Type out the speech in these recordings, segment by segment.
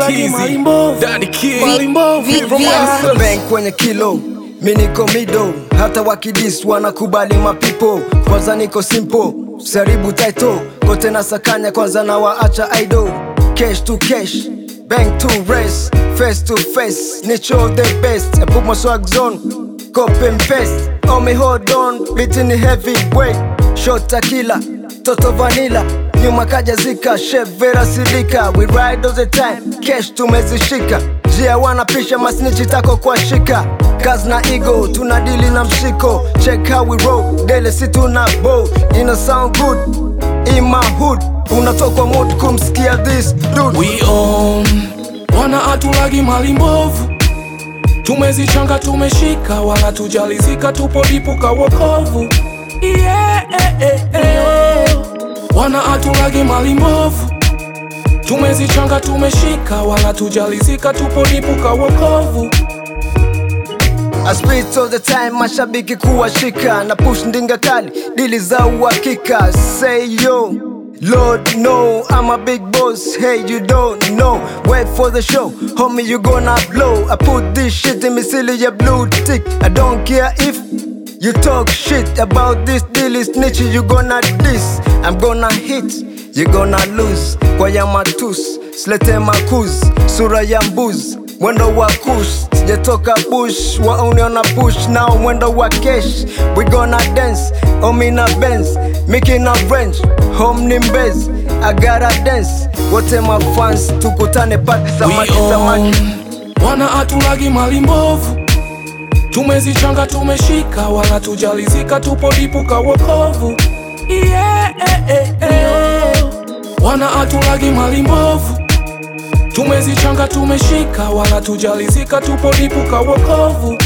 hatulagi mali mbovu Daddy Kid. mali mbovu Mr. Bank kwenye kilo mi niko mido hata wakidis wanakubali mapipo kwanza niko simple saribu title kote na sakanya kwanza na waacha idol cash to cash bank to race face to face nicho the best I put my swag zone copy and paste on me hold on beating heavy weight shot tequila toto vanilla nyuma kaja zika chef vera silika we ride all the time cash tumezishika jia wanapisha masnichi tako kwa shika kazi na ego tuna dili na mshiko check how we roll dele si tuna bow ina sound good in my hood unatokwa mood kumsikia this dude We own wana hatulagi mali mbovu tumezichanga tumeshika wala tujalizika tupo dipuka wokovu yeah, eh, eh, eh. wana hatulagi mali mbovu tumezichanga tumeshika wala tujalizika tupo dipuka wokovu I spit all the time, mashabiki kuwashika na push ndinga kali, dili za uhakika. Say yo, Lord no, I'm a big boss. Hey, you don't know. Wait for the show, homie, you gonna blow. I put this shit in me silly your blue tick. I don't care if you talk shit about this deal is niche. You gonna diss, I'm gonna hit. You gonna lose kwa ya matus, slete makuz, sura ya mbuz, mwendo wa kush sijatoka bush wauniona push nao mwendo wa kesh we gonna dance omina benz miki na range home ni mbez agara dance wote mafans tukutane pati samaki We samaki own wana hatulagi mali mbovu tumezichanga tumeshika wala tujalizika tupo dipuka wokovu yeah, eh, eh, eh. wana hatulagi mali mbovu tumezichanga tumeshika wala tujalizika tupo dipuka wokovu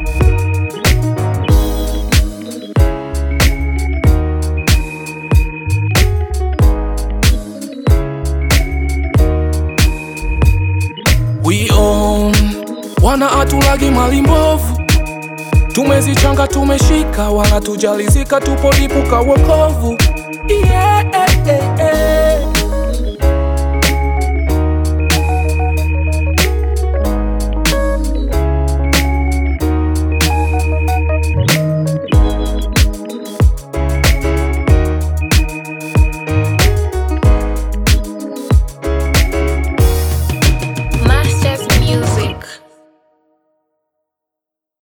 We own wana hatulagi mali mbovu tumezichanga tumeshika wala tujalizika tupo dipuka wokovu yeah, eh, eh, eh.